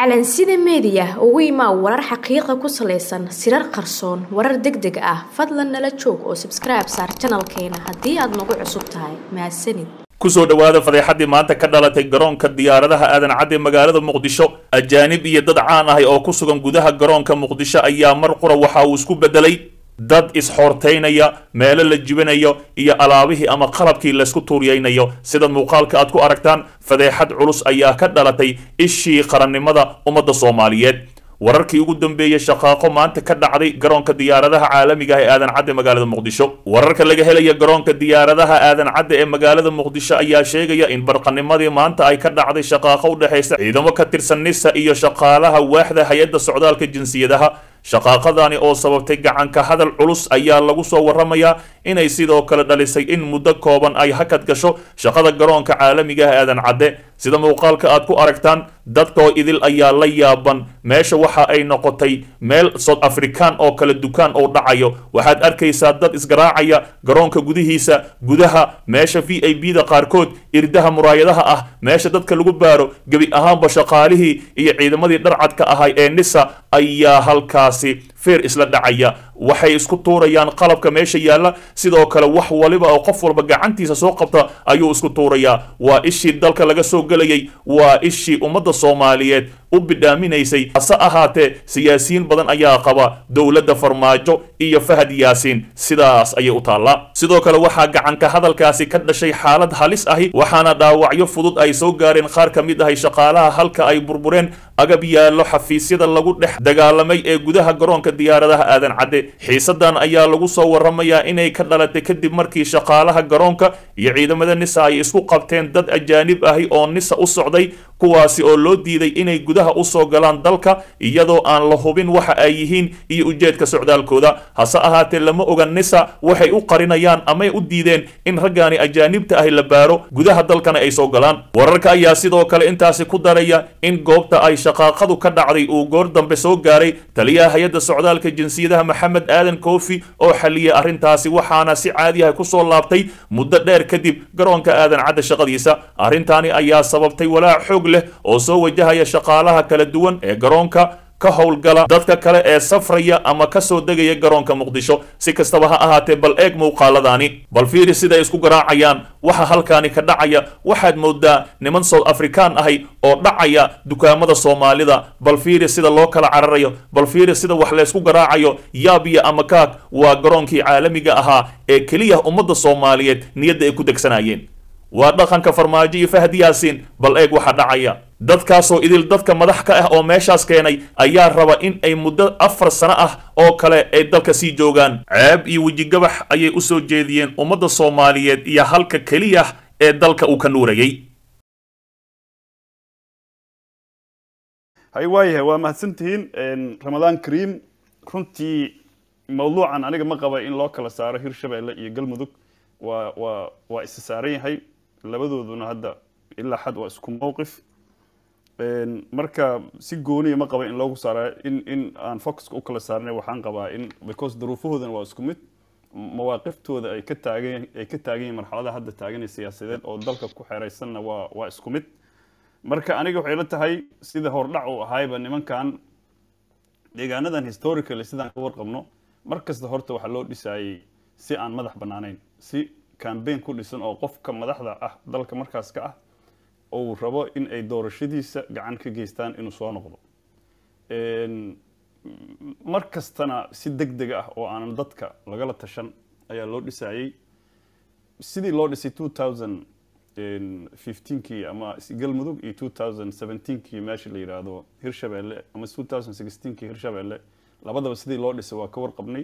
calansida meediya ugu imaa warar xaqiiqa ku salaysan sirar qarsoon warar deg deg ah fadlan nala joog oo sabskribe saar janalkeena haddii aad nagu cusub tahay mahadsanid kusoo dhowaada fadeexadii maanta ka dhalatay garoonka diyaaradaha aadan cadde magaalada muqdisho ajaanib iyo dad caan ahay oo ku sugan gudaha garoonka muqdisho ayaa mar qura waxa uu isku bedelay dad isxoortaynaya meelo la jibinayo iyo alaabihii ama qalabkii laysku tuuriyaynayo sida muuqaalka aad ku aragtaan fadeexad culus ayaa ka dhalatay ishii qarannimada ummadda soomaaliyeed wararkii ugu dambeeyey shaqaaqo maanta ka dhacday garoonka diyaaradaha caalamiga ah ee aadan cadde magaalada muqdisho wararka laga helaya garoonka diyaaradaha aadan cadde ee magaalada muqdisho ayaa sheegaya in barqanimadii maanta ay ka dhacday shaqaaqo u dhexaysa ciidamo ka tirsan nisa iyo shaqaalaha waaxda hay-adda socdaalka jinsiyadaha shaqaaqadani oo sababtay gacanka hadal culus ayaa lagu soo waramayaa inay sidoo kale dhalisay in muddo kooban ay hakad gasho shaqada garoonka caalamiga ah aadan cadde sida muuqaalka aad ku aragtaan dadkoo idil ayaa la yaaban meesha waxa ay noqotay meel south african oo kale dukaan oo dhacayo waxaad arkaysaa dad isgaraacaya garoonka gudihiisa gudaha meesha v i b da qaarkood irdaha muraayadaha ah meesha dadka lagu baaro gebi ahaanba shaqaalihii iyo ciidamadii dharcadka ahay ee nisa ayaa halkaasi feer isla dhacaya waxay isku tuurayaan qalabka meesha yaalla sidoo kale wax waliba oo qof walba gacantiisa soo qabta ayuu isku tuurayaa waa ishii dalka laga soo gelayay waa ishii ummadda soomaaliyeed u bidhaaminaysay hase ahaatee siyaasiyiin badan ayaa qaba dowladda farmaajo iyo fahad yaasiin sidaas ayay u taallaa sidoo kale waxaa gacanka hadalkaasi ka dhashay xaalad halis ahi waxaana dhaawacyo fudud ay soo gaareen qaar ka mid ahay shaqaalaha halka ay burbureen agab yaallo xafiisyada lagu dhex dagaalamay ee gudaha garoonka diyaaradaha aadan cadde xiisadan ayaa lagu soo waramayaa inay ka dhalatay kadib markii shaqaalaha garoonka iyo ciidamada nisa ay isku qabteen dad ajaanib ahi oo nisa u socday kuwaasi oo loo diiday inay gudaha usoo galaan dalka iyadoo aan la hubin waxa ay yihiin iyo ujeedka socdaalkooda hase ahaatee lama oga nisa waxay u qarinayaan amay u diideen in raggaani ajaanibta ahi la baaro gudaha dalkana ay soo galaan wararka ayaa sidoo kale intaasi ku daraya in goobta ay shaqaaqadu ka dhacday uu goor dambe soo gaaray taliyaha hay-adda socdaalka jinsiyadaha maxamed aadan koofi oo xaliyay arrintaasi waxaana si caadiyaha kusoo laabtay muddo dheer kadib garoonka aadan cadde shaqadiisa arrintaani ayaa sababtay walaac xoog leh oo soo wajahaya shaqaalaha kala duwan ee garoonka ka howlgala dadka kale ee safraya ama ka soo degaya garoonka muqdisho si kastaba ha ahaatee bal eeg muuqaaladaani bal fiiri siday isku garaacayaan waxa halkaani ka dhacaya waxaad moodaa niman south african ahay oo dhacaya dukaamada soomaalida bal fiiri sida loo kala cararayo bal fiiri sida wax laysku garaacayo yaabiya ama kaag waa garoonkii caalamiga ahaa ee keliya ummadda soomaaliyeed niyadda ay ku degsanayeen waa dhaqanka farmaajo iyo fahad yaasiin bal eeg waxa dhacaya dadkaasoo idil dadka madax ka ah oo meeshaas keenay ayaa raba in ay muddo afar sano ah oo kale ay dalka sii joogaan ceeb iyo wejigabax ayay u soo jeediyeen ummadda soomaaliyeed iyo halka keliya ee dalka uu ka nuurayay hay waayahay waa mahadsantihiin ramadaan kariim runtii mawduucan aniga ma qaba in loo kala saaro hirshabeelle iyo galmudug waa waa waa isa saaran yahay labadooduna hadda ilaa xad waa isku mowqif marka si gooniya ma qaba in loogu saara in in aan focuska u kala saarnay waxaan qabaa in because duruufahoodana waa isku mid mawaaqiftooda ay ka taagan ay ka taagan yihiin marxaladaha hadda taaganay siyaasadeed oo dalka ku xeeraysanna waa waa isku mid marka aniga waxay la tahay sida hordhac uu ahayba nimankan deegaanadan historically sidaan ka warqabno mar kasta horta waxaa loo dhisaayey si aan madax bannaanayn si cambaign ku dhisan oo qofka madaxda ah dalka markaas ka ah uu rabo in ay doorashadiisa gacan ka geystaan inuu soo noqdo mar kastana si deg deg ah oo aanan dadka lagala tashan ayaa loo dhisaayey sidii loo dhisay two thousand fifteenkii ama galmudug iyo two thousand seventeenkii meesha la yidhaahdo hirshabeelle ama two thousand sixteenkii hirshabeelle labadaba sidii loo dhisay waa ka warqabnay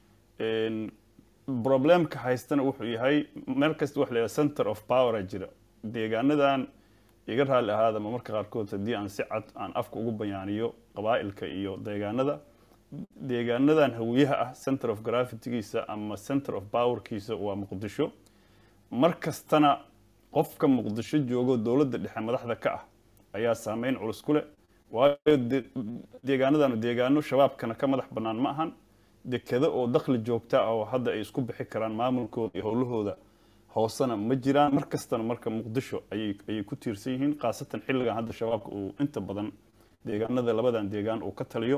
problemka haystana wuxuu yahay meel kasta waxa la yidhaha center of power a jira deegaanadan iga raalli ahaadama marka qaarkood haddii aan si cad aan afka ugu bayaaniyo qabaa'ilka iyo deegaanada deegaanadan hawiyaha ah center of gravitygiisa ama center of powerkiisa waa muqdisho mar kastana qofka muqdisho joogo dowladda dhexe madaxda ka ah ayaa saameyn culus ku leh waayo deegaanadanu deegaano shabaabkana ka madax bannaan ma ahan dekado oo dakhli joogta ah oo hadda ay isku bixi karaan maamulkooda iyo howlahooda hoosena ma jiraan mar kastana marka muqdisho ayay ayay ku tiirsan yihiin khaasatan xilligan hadda shabaabka uu inta badan deegaanada labadan deegaan uu ka taliyo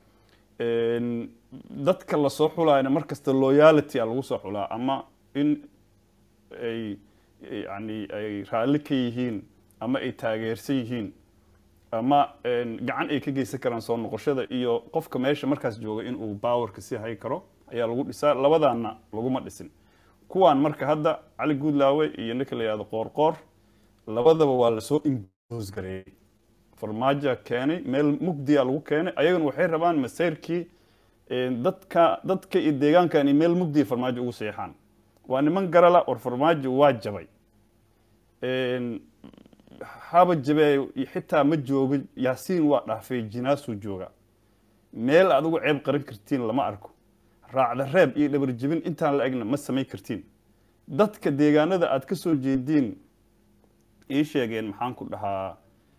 dadka lasoo xulaayna mar kasta loyality a lagu soo xulaa ama in ay yani ay raalli ka yihiin ama ay taageersan yihiin ama gacan ay ka geysan karaan soo noqoshada iyo qofka meesha markaas jooga in uu bawarka sii hay karo ayaa lagu dhisaa labadaanna laguma dhisin kuwaan marka hadda cali guudlaawe iyo ninka la yihahdo qoorqoor labadaba waa lasoo impose gareeyey farmaajo keenay meel mugdiya lagu keenay ayaguna waxay rabaan masayrkii dadka dadka iyo deegaankan iyo meel mugdiya farmaajo ugu seexaan waa niman garala war farmaajo waa jabay haba jabee xitaa ma joogo yaasiin waa dhaafay jinaasuu jooga meel aad ugu ceeb qaran kartiin lama arko raacda reeb iyo dhabar jebin intaan la egna ma samayn kartiin dadka deegaanada aad ka soo jeediin ii sheegeen maxaan ku dhahaa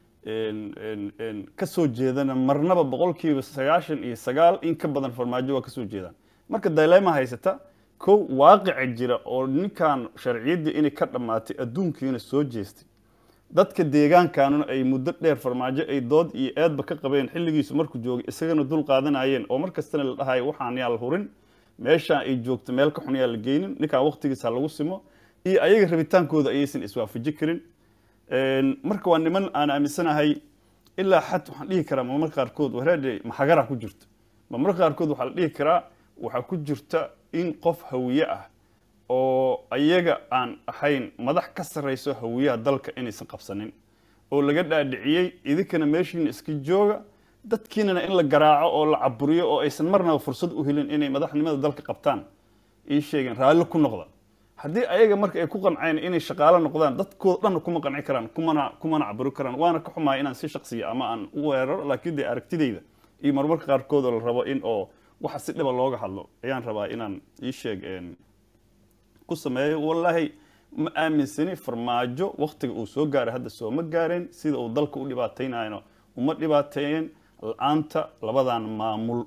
ka soo jeedana marnaba boqolkiiba sagaashan iyo sagaal in ka badan farmaajo waa kasoo jeedaan marka dilema haysata kow waaqica jira oo ninkan sharciyaddii inay ka dhammaatay adduunkiina soo jeestay dadka deegaankanuna ay muddo dheer farmaajo ay dood iyo eedba ka qabeen xilligiisu markuu joogay isagana dul qaadanayeen oo mar kastana la dhahayo waxaan yaa la hurin meeshaan ay joogto meel ka xun yaa la geynin ninkaan waqtigiisa lagu simo iyo ayaga rabitaankooda ayaysan iswaafaji karin marka waa niman aan aaminsanahay ilaa xad waxaan dhihi karaa mamar qaarkood wareede maxagara ku jirto mamar qaarkood waxaa la dhihi karaa waxaa ku jirta in qof hawiye ah oo ayaga aan ahayn madax ka sarrayso hawiyaha dalka inaysan qabsanin oo laga dhaadhiciyey idinkana meeshiina iska jooga dadkiinana in la garaaco oo la caburiyo oo aysan marnaba fursad u helin inay madaxnimada dalka qabtaan ii sheegeen raalli ku noqda haddii ayaga marka ay ku qanceen inay shaqaalo noqdaan dadkooda dhanna kuma qanci karaan kumana kumana caburi karaan waana ka xumaaya inaan si shaqsiya ama aan u weeraro laakiin dee aragtidayda iyo marmarka qaarkood oo la rabo in oo waxa si dhiba looga hadlo ayaan rabaa inaan ii sheeg ku sameeyo wallaahi ma aaminsani farmaajo waktiga uu soo gaaray hadda sooma gaareen sida uu dalka u dhibaataynayno uma dhibaateeyeen la-aanta labadan maamul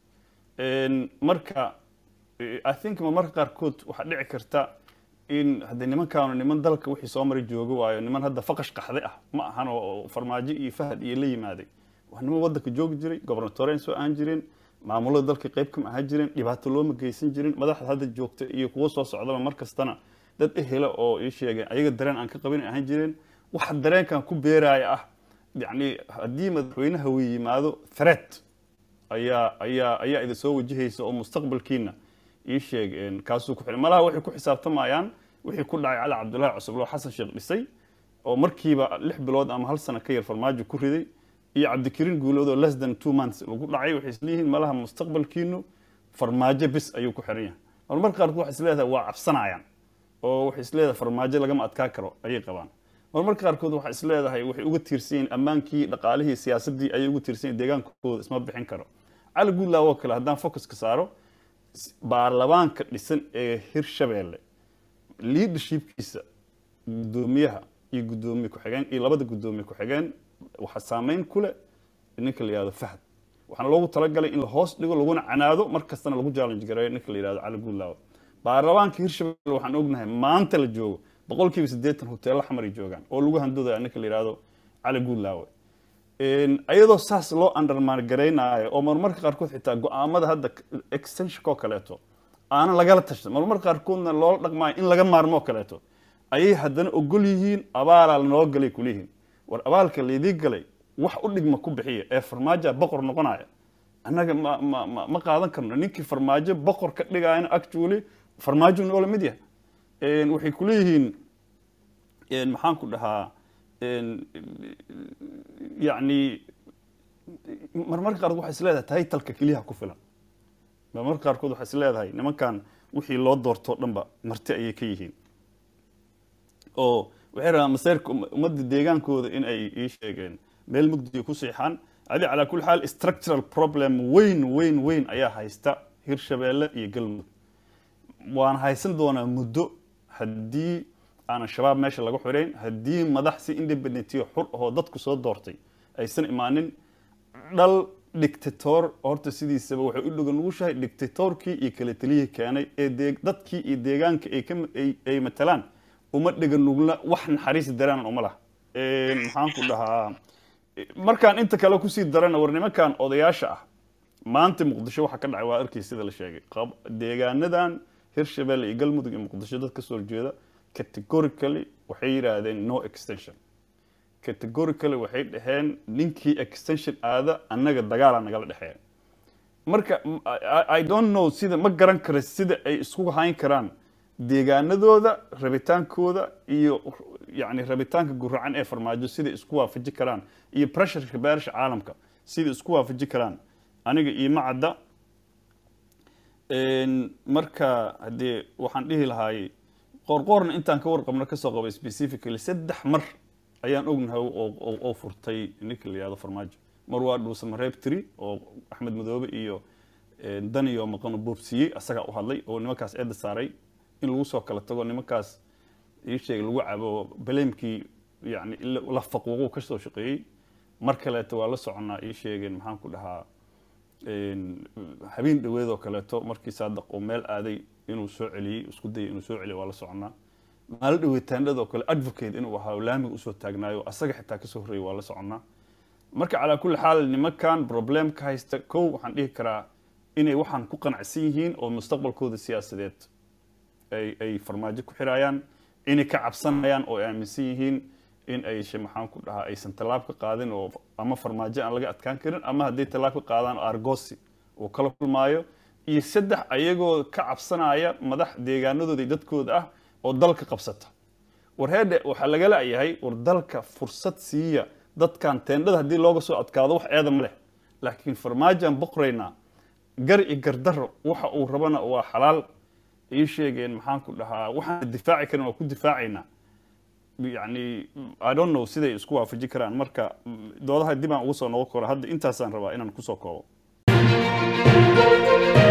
marka i think marmarka qaarkood waxaa dhici karta in haddii nimankaanu niman dalka wixii soo maray jooga waayo niman hadda faqash qaxday ah ma ahan oo farmaajo iyo fahad iyo la yimaaday waa niman waddanka joogi jiray gobernatorian soo aan jirin maamulada dalka qayb kama ahaan jirin dhibaato looma geysan jirin madaxda hadda joogta iyo kuwa soo socdaba mar kastana dad ehela oo ii sheegeen ayaga dareen aan ka qabin ahaan jireen waxa dareenkan ku beeraya ah yacni haddii madaxweynaha uu yimaado threat ayaa ayaa ayaa idin soo wajahaysa oo mustaqbalkiina ii sheeg kaasuu ku xiran malaha waxay ku xisaabtamayaan wixii ku dhacay cali cabdullaahi cusublo xasan sheekh dhisay oo markiiba lix bilood ama hal sano ka yar farmaajo ku riday iyo cabdikariin guulood oo less than two months lagu dhacay waxay isleeyihiin malaha mustaqbalkiinu farmaajo bis ayuu ku xiran yahay marmarka qaarkood waxay isleedahay waa cabsanayaan oo waxay isleedahay farmaajo lagama adkaa karo ayay qabaan marmarka qaarkood waxay isleedahay waxay uga tiirsan yihiin ammaankii dhaqaalihii siyaasaddii ayay uga tiirsan yihin deegaankooda isma bixin karo cali guudlaaw oo kale haddaan focuska saaro baarlamaanka dhisan ee hirshabeelle leadershipkiisa guddoomiyaha iyo guddoomiye ku-xigeen iyo labada guddoomiye ku-xigeen waxaa saameyn ku leh ninka la yihahdo fahad waxaana loogu talagalay in la hoos dhigo laguna canaado mar kastana lagu challenge gareeyo ninka la yihahdo cali guudlaawe baarlamaanka hirshabelle waxaan ognahay maanta la joogo boqolkiiba siddeetan hoteello xamaray joogaan oo lagu handoodayo ninka la yihahdo cali guudlaawe ayadoo saas loo undermaan garaynaayo oo marmarka qaarkood xitaa go-aamada hadda extensionka oo kaleeto aanan lagala tashan marmarka qaarkoodna loola dhaqmaayo in laga maarmo oo kaleeto ayay haddana ogol yihiin abaalaa lanoo galay kuliyihiin war abaalka laydii galay wax u dhigma ku bixiya ee farmaajoa boqor noqonaya annaga ma ma ma ma qaadan karno ninkii farmaajo boqor ka dhigayana actually farmaajo noola mid yahay waxay kuleeyihiin maxaan ku dhahaa yacni marmarka qaarkood waxay is leedahay taytalka keliyaha ku filan marmarka qaarkood waxay is leedahay nimankan wixii loo doortoo dhanba marti ayay ka yihiin oo waxay rabaan masayrka ummadda deegaankooda in ay ii sheegeen meel mugdiya ku siixaan adi calaa kulli xaal structural problem weyn weyn weyn ayaa haysta hirshabeelle iyo galmudug waan haysan doonaa muddo haddii aanan shabaab meesha laga xirayn haddii madax si independentiyo xur ahoo dadku soo doortay aysan imaanin dhal dictator horta sidiisaba waxay u dhogan nugushahay dictatorkii iyo kala teliyihii keenay ee dee dadkii iyo deegaanka ay ka ay matalaan uma dhega nugla wax naxariis daraanan uma laha maxaan ku dhahaa markaan inta kale kusii darana war nimankan odayaasha ah maanta muqdisho waxa ka dhacay waa arkay sida la sheegay qab- deegaanadan hirshabelle iyo galmudug iyo muqdisho dad kasoo horjeeda categorically waxay yidhaahdeen no extension categorically waxay dhaheen ninkii extension aada annaga dagaala nagala dhexeeya marka m- I- I don't know sida ma garan kara sida ay isku hayn karaan deegaanadooda rabitaankooda iyo yani rabitaanka guracan ee farmaajo sida isku waafaji karaan iyo pressureka beerasha caalamka sida isku waafaji karaan aniga iima cadda Een, marka haddee waxaan dhihi lahaay qoorqoorna intaan ka warqabno kasoo qabay specifically saddex mar ayaan ognahay oo- oo oo furtay ninka la yihahdo farmaajo mar waa dhuusa mareeb tiri oo axmed madoobe iyo een, daniyo maqano boobsiiyey asagaa u hadlay oo nimankaas eedda saaray in lagu soo kala tago nimankaas ii sheegay lagu cabo baleemkii yani la- la faquuquu kasoo shaqeeyey mar kaleeto waa la soconaa ii sheegeen maxaan ku dhahaa een, habeen dhaweed oo kaleeto markii saadaq uu meel aaday inuu soo celiyey isku dayay inuu soo celiyo waa la soconaa maalo dhaweetaanadoo kale advocate inuu ahaa oo laamiga usoo taagnaayo asaga xitaa kasoo horreeyay waa la soconaa marka calaa kulli xaal nimankan problem ka haysta kow waxaan dhihi karaa inay waxaan ku qanacsan yihiin oo mustaqbalkooda siyaasadeed ay ay farmaajo ku xirayaan inay ka cabsanayaan oo ay aaminsan yihiin in ay she- maxaan ku dhahaa aysan tallaab ka qaadin oo ama farmaajo aan laga adkaan karin ama hadday tallaab ka qaadaan oo argosi uu kala kulmaayo iyo saddex ayagoo ka cabsanaya madax deegaanadooda iyo dadkooda ah oo dalka qabsata war heedhe waxaa laga la'yahay war dalka fursad siiya dadkan teendhada haddii looga soo adkaado wax eeda ma leh laakiin farmaajoan boqoraynaa gar iyo gardaro waxa uu rabana waa xalaal ii sheegeen maxaan ku dhahaa waxaan difaaci karin waa ku difaacaynaa yani i don't know siday isku waafaji karaan marka doodaha dib aan ugu soo noqon karo hadda intaasaan rabaa inaan kusoo koobo